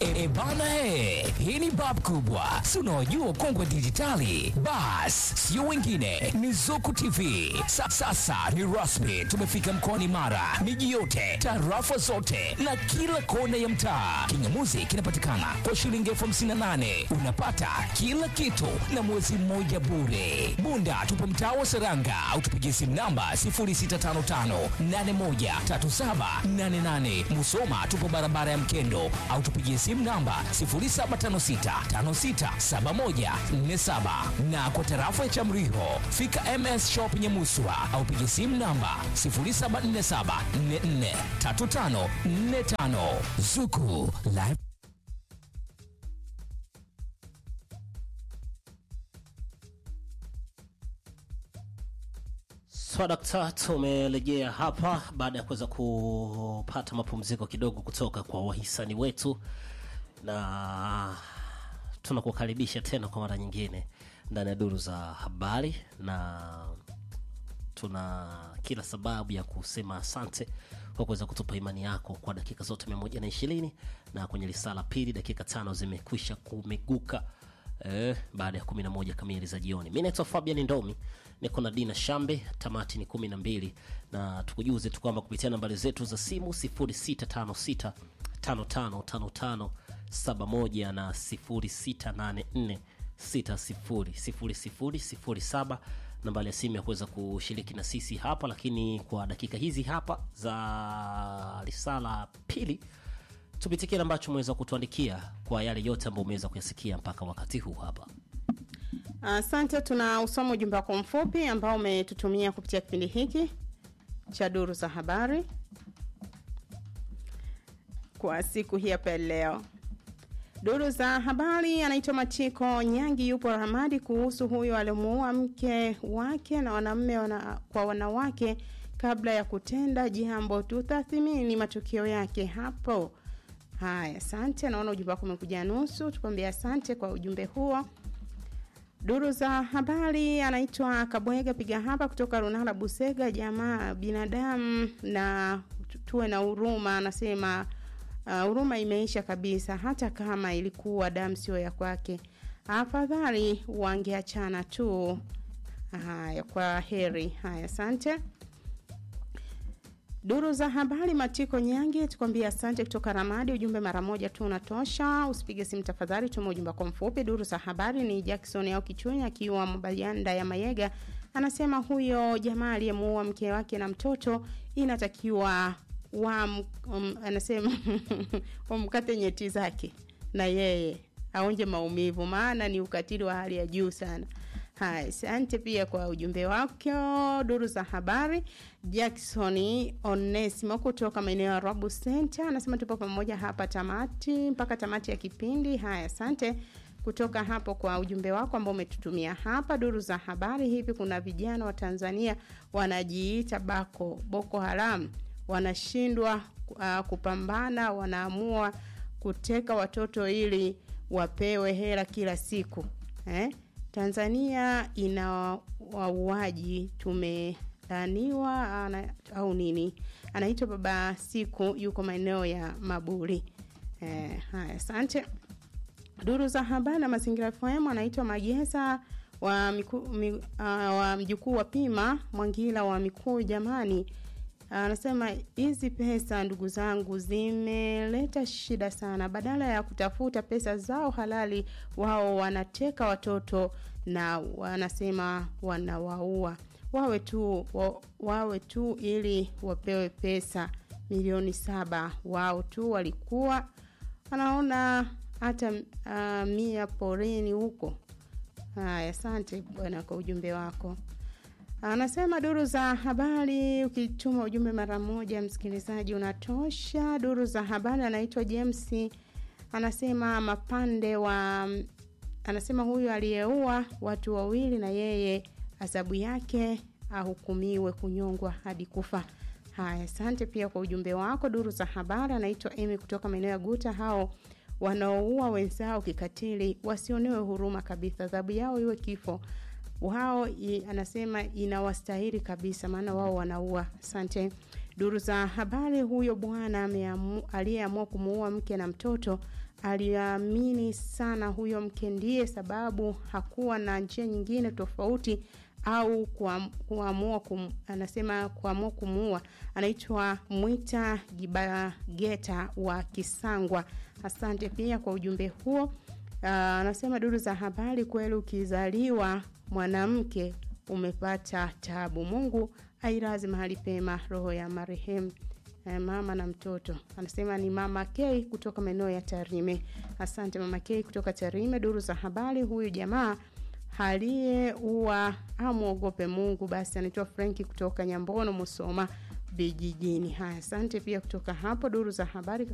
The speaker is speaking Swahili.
E bana he, hii ni bab kubwa, si unaojua ukongwe dijitali. Bas, sio wengine, ni Zuku TV. Sa, sasa ni rasmi, tumefika mkoani Mara, miji yote, tarafa zote na kila kona ya mtaa. Kingamuzi kinapatikana kwa shilingi elfu hamsini na nane unapata kila kitu na mwezi mmoja bure. Bunda tupo mtaa wa Seranga au tupigie simu namba 0655813788. Musoma tupo barabara ya Mkendo au tupigie simu namba 0756567147 na kwa tarafa ya Chamriho fika MS Shop Nyamuswa au pigie simu namba 0747443545 Zuku Live Swadakta, tumerejea hapa baada ya kuweza kupata mapumziko kidogo kutoka kwa wahisani wetu, na tunakukaribisha tena kwa mara nyingine ndani ya duru za habari, na tuna kila sababu ya kusema asante kwa kuweza kutupa imani yako kwa dakika zote mia moja na ishirini na kwenye lisala pili dakika tano zimekwisha kumeguka eh, baada ya 11 kamili za jioni. Mi naitwa Fabian Ndomi, niko na Dina Shambe, tamati ni 12 na tukujuze tu kwamba kupitia nambari zetu za simu 0656 5555 71 na 0684 600007 nambari ya simu ya kuweza kushiriki na sisi hapa, lakini kwa dakika hizi hapa za risala pili tupitie kile ambacho umeweza kutuandikia kwa yale yote ambayo umeweza kuyasikia mpaka wakati huu hapa. Asante, tuna usoma ujumbe wako mfupi ambao umetutumia kupitia kipindi hiki cha duru za habari kwa siku hii hapa leo. Duru za habari anaitwa Matiko Nyangi, yupo Ramadi, kuhusu huyo alimuua mke wake na wanamme wana, kwa wanawake kabla ya kutenda jambo. Tutathimini matukio yake hapo. Haya, asante. Naona ujumbe wako umekuja nusu, tukwambia asante kwa ujumbe huo. Duru za habari anaitwa Kabwega piga hapa kutoka Runala Busega. Jamaa binadamu na tuwe na huruma, anasema huruma uh, imeisha kabisa, hata kama ilikuwa damu sio ya kwake, afadhali wangeachana tu. Haya, kwa heri. Haya, asante. Duru za habari Matiko Nyange, tukwambia asante kutoka Ramadi. Ujumbe mara moja tu unatosha, usipige simu tafadhali, tuma ujumbe kwa mfupi. Duru za habari ni Jackson au Kichunya akiwa Mabayanda ya Mayega, anasema huyo jamaa aliyemuua mke wake na mtoto inatakiwa wa um, anasema wamkate nyeti zake na yeye aonje maumivu, maana ni ukatili wa hali ya juu sana. Haya, asante pia kwa ujumbe wako. Duru za habari, Jackson Onesimo kutoka maeneo ya Rabu Center anasema tupo pamoja hapa tamati mpaka tamati ya kipindi. Haya, asante kutoka hapo kwa ujumbe wako ambao umetutumia hapa. Duru za habari, hivi kuna vijana wa Tanzania wanajiita bako Boko Haram wanashindwa uh, kupambana, wanaamua kuteka watoto ili wapewe hela kila siku eh? Tanzania ina wauaji tumelaaniwa au nini? Anaitwa Baba Siku, yuko maeneo ya Maburi. Eh, haya, asante. Duru za habari na mazingira FM anaitwa Magesa wa, miku, mi, uh, wa mjukuu wa Pima Mwangila wa Mikuu. Jamani, anasema hizi pesa ndugu zangu zimeleta shida sana. Badala ya kutafuta pesa zao halali, wao wanateka watoto na wanasema wanawaua. Wawe tu wa, wawe tu ili wapewe pesa milioni saba. Wao tu walikuwa anaona hata uh, mia porini huko. Haya, asante bwana kwa ujumbe wako. Anasema duru za habari, ukituma ujumbe mara moja msikilizaji unatosha. Duru za habari, anaitwa James, anasema mapande wa, anasema huyu aliyeua watu wawili na yeye adhabu yake ahukumiwe kunyongwa hadi kufa. Haya, asante pia kwa ujumbe wako. Duru za habari, anaitwa Emi kutoka maeneo ya Guta. Hao wanaoua wenzao kikatili wasionewe huruma kabisa, adhabu yao iwe kifo wao i, anasema inawastahili kabisa, maana wao wanaua. Asante. Duru za habari, huyo bwana aliyeamua kumuua mke na mtoto aliamini sana huyo mke ndiye sababu hakuwa na njia nyingine tofauti au kuam- kuamua kum, anasema kuamua kumuua anaitwa mwita gibageta wa kisangwa asante pia kwa ujumbe huo uh, anasema duru za habari kweli ukizaliwa mwanamke umepata tabu mungu airazi mahali pema roho ya marehemu eh, mama na mtoto anasema ni mama k kutoka maeneo ya tarime asante mama k kutoka tarime duru za habari huyu jamaa aliyeua amwogope mungu basi anaitwa frenki kutoka nyambono musoma vijijini haya asante pia kutoka hapo duru za habari